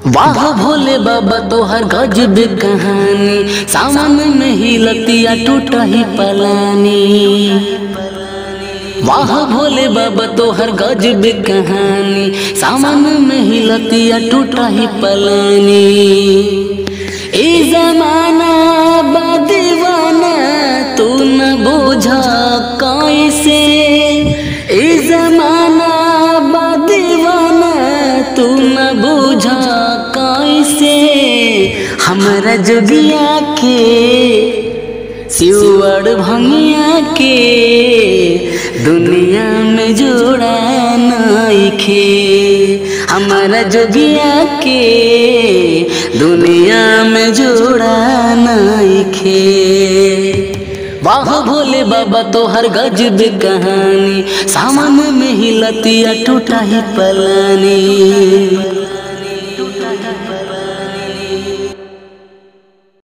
वाह भोले बाबा तोहर गजब कहानी सावन में ही लतिया टूटा ही पलानी वाह भोले बाबा तोहर गजब कहानी सावन में ही लतिया टूटा ही पलानी ए जमाना बा दीवाना तू न बोझा कैसे ए जमाना बा दीवाना तू न बोझा कैसे हमरा जोगिया के सिवर भंगिया के दुनिया में जोड़ा नइखे हमारा जोगिया के दुनिया में जोड़ा नइखे वाह भोले बाबा तोहर गजब कहानी सामान में ही लतिया टूटा ही पलानी